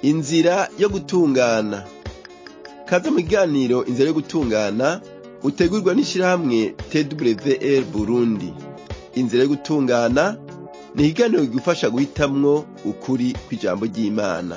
inzira yo gutungana kaze mu kiganiro inzira yo gutungana utegurwa n'ishirahamwe twr burundi inzira yo gutungana ni ikiganiro kigufasha guhitamwo ukuri kw'ijambo ry'imana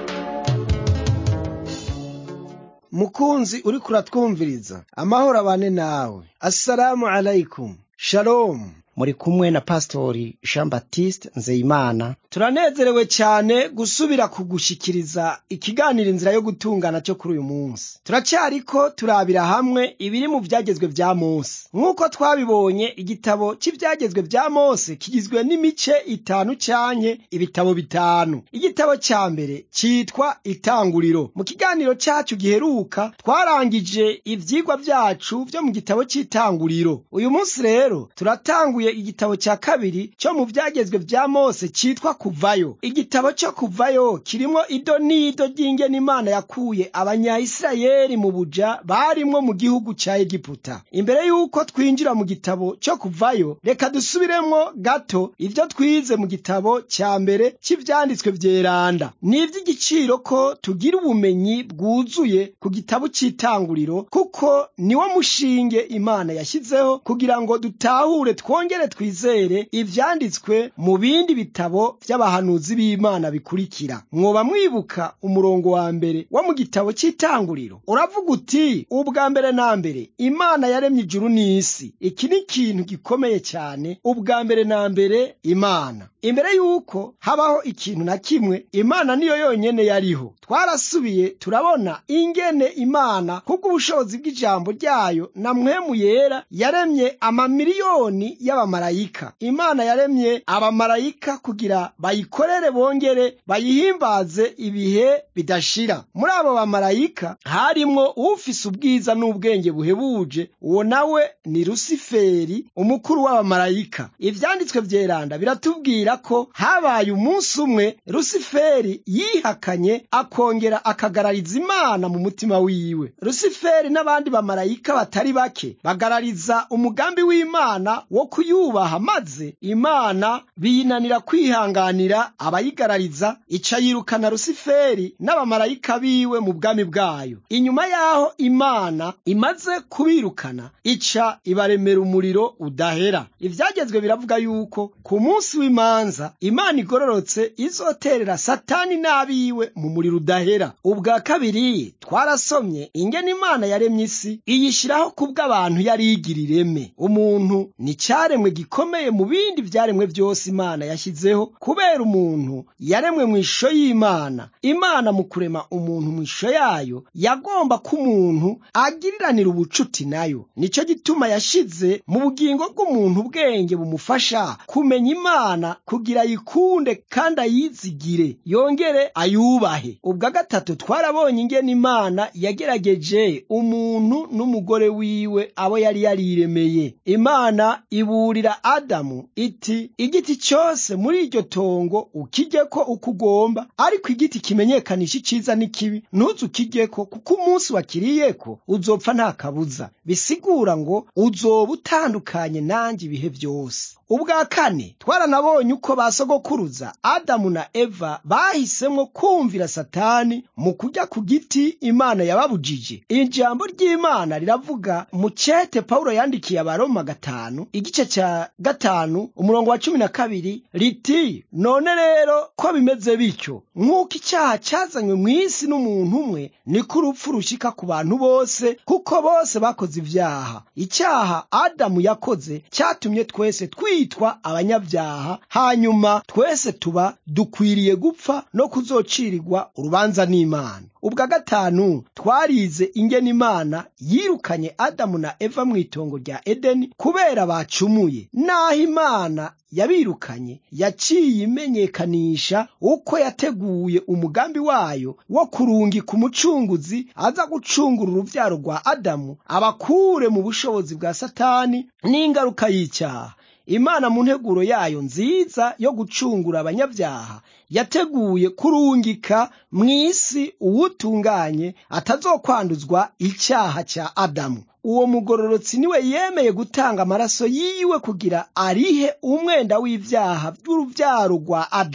mukunzi uriko uratwumviriza amahoro abane nawe assalamu alaikum shalom muri kumwe na pastori jean baptiste nzeyimana turanezerewe cyane gusubira kugushikiriza ikiganiro inzira yo gutungana cyo kuri uyu munsi turacyariko turabira hamwe ibiri mu byagezwe vya mose nk'uko twabibonye igitabo cy'ibyagezwe vya mose kigizwe n'imice itanu canke ibitabo bitanu igitabo cya mbere cyitwa itanguriro mu kiganiro cyacu giheruka twarangije ivyigwa vyacu vyo mu gitabo cy'itanguriro uyu munsi rero turatanguye igitabo cya kabiri cyo mu byagezwe vya mose cyitwa kuvayo igitabo cyo kuvayo kirimo ido n'ido ry'ingene imana yakuye abanyayisirayeli mu buja barimwo mu gihugu cya egiputa imbere y'uko twinjira mu gitabo cyo kuvayo reka dusubiremwo gato ibyo twize mu gitabo cya mbere cy'ivyanditswe vyeranda ni ivy'igiciro ko tugira ubumenyi bwuzuye ku gitabo cy'itanguriro kuko niwo mushinge imana yashyizeho kugira ngo dutahure twongere twizere ivyanditswe mu bindi bitabo vy'abahanuzi b'imana bikurikira mwoba mwibuka umurongo wa mbere wo mu gitabo cy'itanguriro uravuga uti ubwa mbere na mbere imana yaremye ijuru n'isi iki ni ikintu gikomeye cyane ubwa mbere na mbere imana imbere y'uko habaho ikintu na kimwe imana niyo yonyene yariho twarasubiye turabona ingene imana kubw'ubushobozi bw'ijambo ryayo na mwemu yera yaremye amamiliyoni y'abamarayika imana yaremye abamarayika kugira bayikorere bongere bayihimbaze ibihe bidashira muri abo bamarayika harimwo ufise ubwiza n'ubwenge buhebuje uwo nawe ni rusiferi umukuru w'abamarayika ivyanditswe vyeranda biratubwira ko habaye umunsi umwe rusiferi yihakanye akongera akagarariza imana mu mutima wiwe rusiferi n'abandi bamarayika batari bake bagarariza umugambi w'imana wo kuyubaha maze imana biyinanira kwihanganira abayigarariza ica yirukana rusiferi n'abamarayika biwe mu bwami bwayo inyuma y'aho imana imaze kubirukana ica ibaremera umuriro udahera ivyagezwe biravuga yuko ku munsi w'imanza imana igororotse izoterera satani n'abiwe mu muriro udahera ubwa kabiri twarasomye ingene imana yaremye isi iyishyiraho kubw'abantu yari igira ireme umuntu ni cyaremwe gikomeye mu bindi vyaremwe vyose imana yashyizeho kubera umuntu yaremwe mu ishusho y'imana imana mu kurema umuntu mu ishusho yayo yagomba ko umuntu agiriranira ubucuti nayo nicyo gituma yashize mu bugingo bw'umuntu ubwenge bumufasha kumenya imana kugira ayikunde kandi ayizigire yongere ayubahe ubwa gatatu twarabonye ingene imana yagerageje umuntu n'umugore wiwe abo yari yariremeye imana iburira adamu iti igiti cyose muri iryo tongo ukijyeko uko ugomba ariko igiti kimenyekanisha iciza n'ikibi ntuze ukijyeko kuko umunsi wakiriyeko uzopfa nta kabuza bisigura ngo uzoba utandukanye nanjye ibihe byose ubwa kane twaranabonye uko basogokuruza adamu na eva bahisemwo kumvira satani mu kujya ku giti imana yababujije ijambo ry'imana riravuga mu cete pawulo yandikiye abaroma gatanu igice cya gatanu umurongo wa cumi na kabiri riti none rero ko bimeze bityo nk'uko icyaha cyazanywe mu isi n'umuntu umwe niko urupfu rushika ku bantu bose kuko bose bakoze ibyaha icyaha adamu yakoze cyatumye twese twitwa abanyabyaha hanyuma twese tuba dukwiriye gupfa no kuzocirirwa urubanza n'imana ubwa gatanu twarize ingene imana yirukanye adamu na eva mu itongo rya edeni kubera bacumuye naho imana yabirukanye yaciye imenyekanisha uko yateguye umugambi wayo wo kurungika umucunguzi aza gucungura uruvyaro rwa adamu abakure mu bushobozi bwa satani n'ingaruka y'icyaha imana mu nteguro yayo nziza yo gucungura abanyabyaha yateguye kurungika mu isi uwutunganye atazokwanduzwa icyaha cya adamu uwo mugororotsi niwe yemeye gutanga amaraso yiwe kugira arihe umwenda w'ibyaha by'urubyaro rwa adamu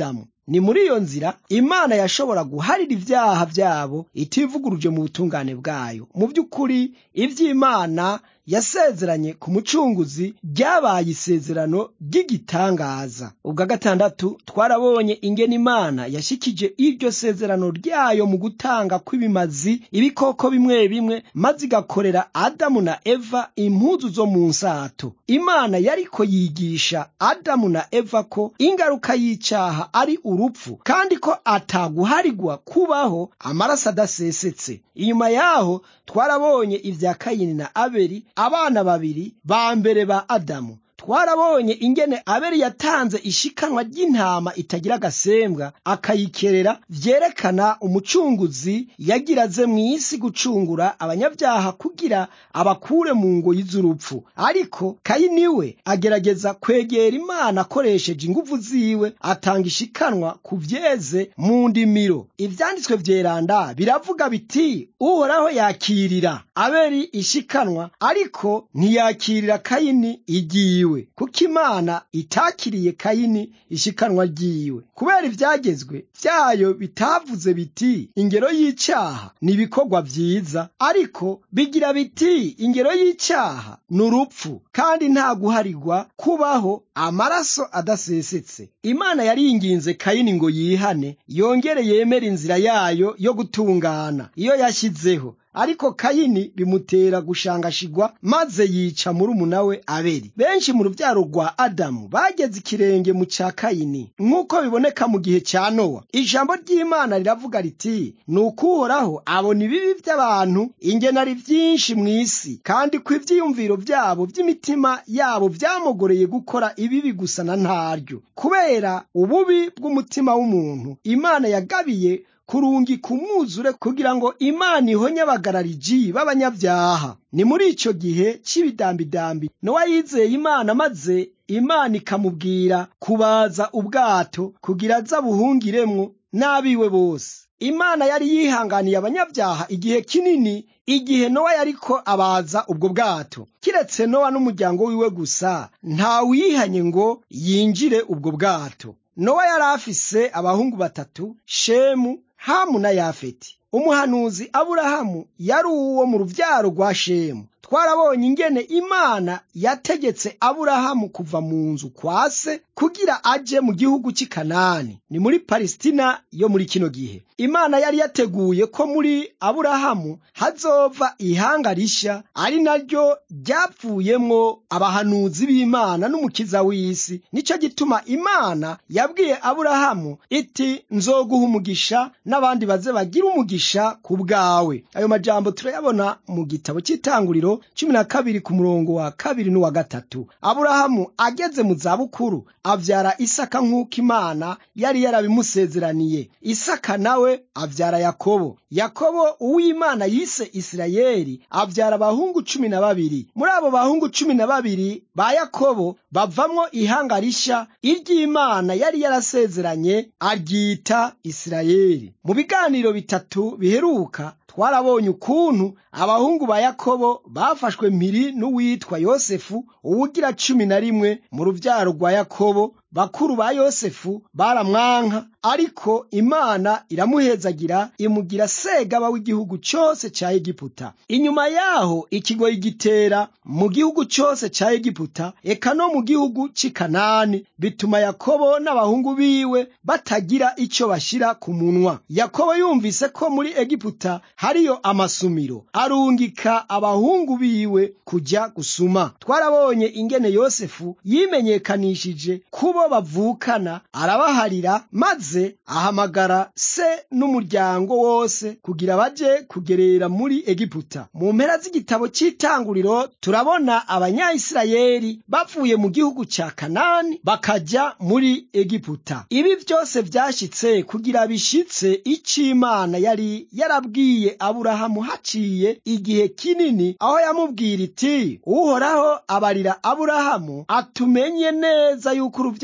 ni muri iyo nzira imana yashobora guharira ibyaha byabo itivuguruje mu butungane bwayo mu by'ukuri iby'imana yasezeranye ku mucunguzi ryabaye isezerano ry'igitangaza ubwa gatandatu twarabonye ingene imana yashikije iryo sezerano ryayo mu gutanga kw'ibimazi ibikoko bimwe bimwe maze igakorera adamu na eva impuzu zo mu nsato imana yariko yigisha adamu na eva ko ingaruka y'icyaha ari urupfu kandi ko ataguharigwa kubaho amaraso adasesetse inyuma yaho twarabonye ibya kayini na abeli abana babiri ba mbere ba adamu twarabonye ingene abeli yatanze ishikanwa ry'intama itagira agasembwa akayikerera vyerekana umucunguzi yagira aze mu isi gucungura abanyabyaha kugira abakure mu ngoyi z'urupfu ariko kayini we agerageza kwegera imana akoresheje inguvu ziwe atanga ishikanwa ku vyeze mu ndimiro ivyanditswe vyeranda biravuga biti uhoraho yakirira abeli ishikanwa ariko ntiyakirira kayini igiwe kuko imana itakiriye kayini ishikanwa ryiwe kubera ibyagezwe byayo bitavuze biti ingero y'icyaha ni ibikorwa byiza ariko bigira biti ingero y'icyaha ni urupfu kandi nta guharigwa kubaho amaraso adasesetse imana yaringinze kayini ngo yihane yongere yemere inzira yayo yo gutungana iyo yashyizeho ariko kayini bimutera gushangashigwa maze yica murumuna we abeli benshi mu rubyaro rwa adamu bageze ikirenge mu cya kayini nk'uko biboneka mu gihe cya nowa ijambo ry'imana riravuga riti ni ukuhoraho abona ibibi by'abantu ingena ari byinshi mu isi kandi ko ibyiyumviro byabo by'imitima yabo byamugoreye gukora ibibi gusa na ntaryo kubera ububi bw'umutima w'umuntu imana yagabiye kurungika umwuzure kugira ngo imana ihonye abagarariji b'abanyabyaha ni muri icyo gihe cy'ibidambidambi nowa yizeye imana maze imana ikamubwira kubaza ubwato kugira aze abuhungiremwo n'abiwe bose imana yari yihanganiye abanyabyaha igihe kinini igihe nowa yariko abaza ubwo bwato kiretse nowa n'umuryango wiwe gusa ntawuyihanye ngo yinjire ubwo bwato nowa yari afise abahungu batatu shemu hamu na yafeti umuhanuzi aburahamu yari uwo mu rubyaro rwa shemu twarabonye ingene imana yategetse aburahamu kuva mu nzu kwa se kugira aje mu gihugu cy'i kanani ni muri palesitina yo muri kino gihe imana yari yateguye ko muri aburahamu hazova ihanga rishya ari naryo ryapfuyemwo abahanuzi b'imana n'umukiza w'isi nicyo gituma imana yabwiye aburahamu iti nzoguha umugisha n'abandi baze bagira umugisha ku bwawe ayo majambo turayabona mu gitabo cy'itanguriro cumi na kabiri ku murongo wa kabiri n'uwa gatatu aburahamu ageze mu zabukuru abyara isaka nk'uko imana yari yarabimusezeraniye isaka nawe abyara yakobo yakobo uw'imana yise isirayeli abyara abahungu cumi na babiri muri abo bahungu cumi na babiri ba yakobo bavamwo ihanga rishya iry'imana yari yarasezeranye aryita isirayeli mu biganiro bitatu biheruka twarabonye ukuntu abahungu ba yakobo bafashwe mpiri n'uwitwa yosefu uwugira cumi na rimwe mu rubyaro rwa yakobo bakuru ba yosefu baramwanka ariko imana iramuhezagira imugira segaba w'igihugu cyose cya egiputa inyuma yaho ikigoyi gitera mu gihugu cyose cya egiputa eka no mu gihugu cy'i kanani bituma yakobo n'abahungu biwe batagira icyo bashyira ku munwa yakobo yumvise ko muri egiputa hariyo amasumiro arungika abahungu biwe kujya gusuma twarabonye ingene yosefu yimenyekanishije kubo bavukana arabaharira maze ahamagara se n'umuryango wose kugira baje kugerera muri egiputa mu mpera z'igitabo cy'itanguriro turabona abanyayisirayeli bavuye mu gihugu cya kanani bakajya muri egiputa ibi byose byashyitse kugira bishitse icyo imana yari yarabwiye aburahamu haciye igihe kinini aho yamubwira iti uhoraho abarira aburahamu atumenye neza yuko urubyaro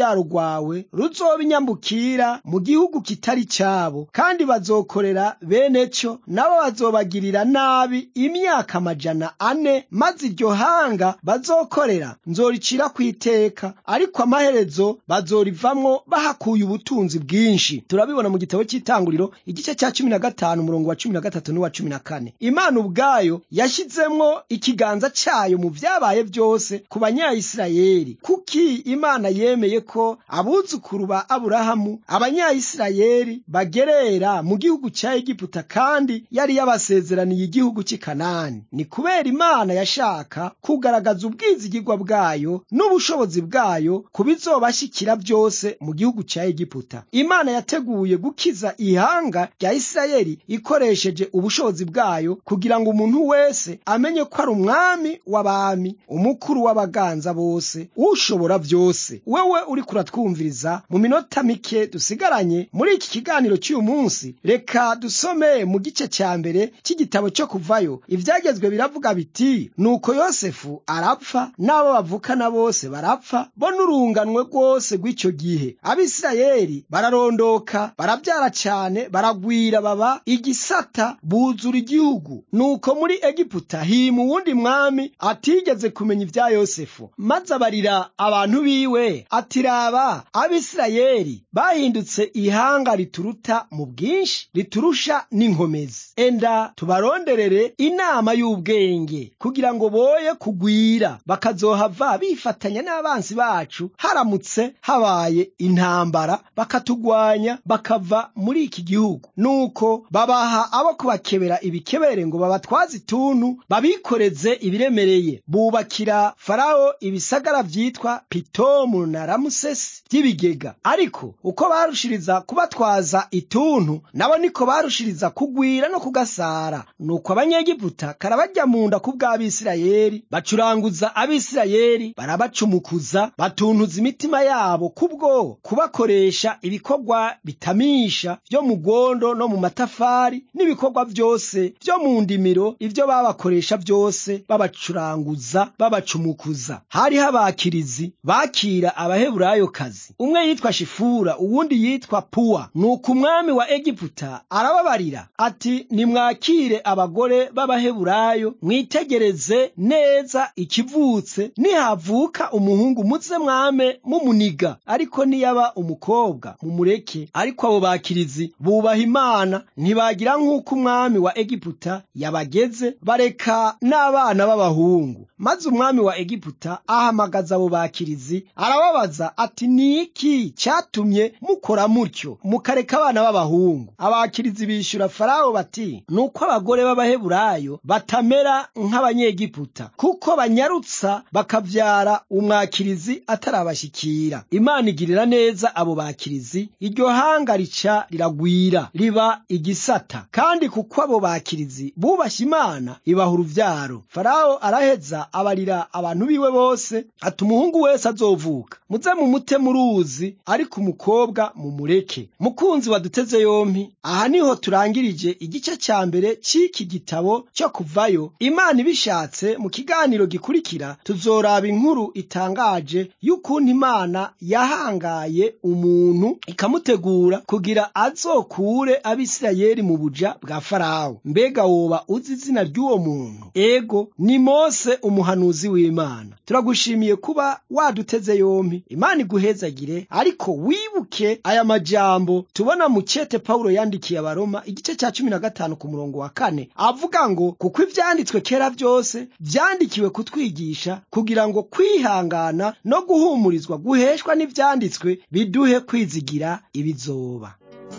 uruvyaro rwawe ruzoba inyambukira mu gihugu kitari cyabo kandi bazokorera bene cyo nabo bazobagirira nabi imyaka amajana ane maze iryo hanga bazokorera nzoricira ku iteka ariko amaherezo bazorivamwo bahakuye ubutunzi bwinshi turabibona mu gitabo cy'itanguriro igice cya cumi na gatanu umurongo wa cumi na gatatu n'uwa cumi na kane imana ubwayo yashyizemwo ikiganza cyayo mu vyabaye byose ku banyayisirayeli kuki imana yemeye ko abuzukuru ba aburahamu abanyayisirayeli bagerera mu gihugu cya egiputa kandi yari yabasezeraniye igihugu cy'i kanani ni kubera imana yashaka kugaragaza ubwizigirwa bwayo n'ubushobozi bwayo ku bizobashyikira byose mu gihugu cya egiputa imana yateguye gukiza ihanga rya isirayeli ikoresheje ubushobozi bwayo kugira ngo umuntu wese amenye ko ari umwami w'abami umukuru w'abaganza bose ushobora byose wewe uri kuratwumviriza mu minota mike dusigaranye muri iki kiganiro cy'uyu munsi reka dusome mu gice cya mbere cy'igitabo cyo kuvayo ibyagezwe biravuga biti nuko yosefu arapfa n'abo bavukana bose barapfa bo n'urunganwe rwose rw'icyo gihe abisirayeli bararondoka barabyara cyane baragwira baba igisata buzura igihugu nuko muri egiputa hima uwundi mwami atigeze kumenya ibya yosefu maze abarira abantu biwe ati raba abisirayeli bahindutse ihanga rituruta mu bwinshi riturusha n'inkomezi enda tubaronderere inama y'ubwenge kugira ngo boye kugwira bakazohava bifatanya n'abansi bacu haramutse habaye intambara bakatugwanya bakava muri iki gihugu nuko babaha abo kubakebera ibikebere ngo babatwaze ituntu babikoreze ibiremereye bubakira farawo ibisagara vyitwa pitomu na ramusesi by'ibigega ariko uko barushiriza kubatwaza ituntu nabo niko barushiriza kugwira no kugasara nuko abanyegiputa karabajya mu nda ku bw'abisirayeli bacuranguza abisirayeli barabacumukuza batuntuza imitima yabo kubwo kubakoresha ibikorwa bitamisha byo mu gondo no mu matafari n'ibikorwa byose byo mu ndimiro ibyo babakoresha byose babacuranguza babacumukuza hariho abakirizi bakira abaheburayokazi umwe yitwa shifura uwundi yitwa puwa nuko umwami wa egiputa arababarira ati nimwakire abagore b'abaheburayo mwitegereze neza ikivutse nihavuka umuhungu muze mwame mumuniga ariko niyaba umukobwa mumureke ariko abo bakirizi bubaha imana ntibagira nk'uko umwami wa egiputa yabageze bareka n'abana b'abahungu maze umwami wa egiputa ahamagaza abo bakirizi arababaza ati ni iki cyatumye mukora mutyo mukareka abana b'abahungu abakirizi bishyura farawo bati nuko abagore b'abaheburayo batamera nk'abanyegiputa kuko banyarutsa bakabyara umwakirizi atarabashyikira imana igirira neza abo bakirizi iryo hanga rica riragwira riba igisata kandi kuko abo bakirizi bubashye imana ibaha uruvyaro farawo araheza abarira abantu biwe bose ati umuhungu wese azovuka muze mumute mu ruzi ariko umukobwa mumureke mukunzi waduteze yompi aha niho turangirije igice cya mbere cy'iki gitabo cyo kuvayo imana ibishatse mu kiganiro gikurikira tuzoraba inkuru itangaje y'ukuntu imana yahangaye umuntu ikamutegura kugira azokure abisirayeli mu buja bwa farawo mbega woba uzi izina ry'uwo muntu ego ni mose umuhanuzi w'imana turagushimiye kuba waduteze yompi imana iguhezagire ariko wibuke aya majambo tubona mu cete pawulo yandikiye abaroma igice cya cumi na gatanu ku murongo wa kane avuga ngo kuko ibyanditswe kera byose byandikiwe kutwigisha kugira ngo kwihangana no guhumurizwa guheshwa n'ibyanditswe biduhe kwizigira ibizoba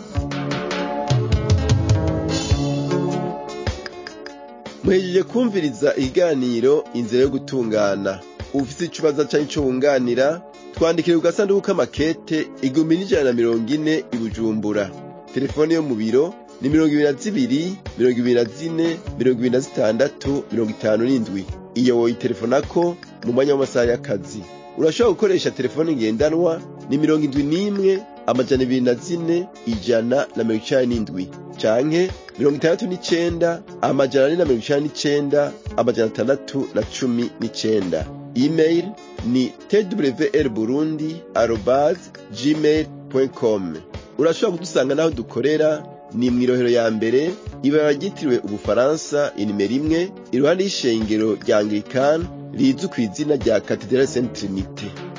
muhejeje kumviriza ikiganiro inzira yo gutungana ufite ikibazo cyangwa icyo wunganira twandikire ku gasanduku k'amakete igihumbi n'ijana na mirongo ine i bujumbura telefone yo mu biro ni mirongo ibiri na zibiri mirongo ibiri na zine mirongo ibiri na zitandatu mirongo itanu n'indwi iyo woyitelefonako mu mwanya w'amasaha y'akazi urashobora gukoresha telefone ngendanwa ni mirongo indwi n'imwe amajana ibiri na zine ijana na mirongo icenda n'indwi canke mirongo itandatu n'icenda amajana ane na mirongo icenda n'icenda amajana atandatu na cumi n'icenda email ni twr burundi arobase gmail com urashobora kudusanga n'aho dukorera ni mw'irohero ya mbere ibara ryitiriwe ubufaransa inimero imwe iruhande y'ishengero rya anglikani rizwi ku izina rya katedrali saint trinite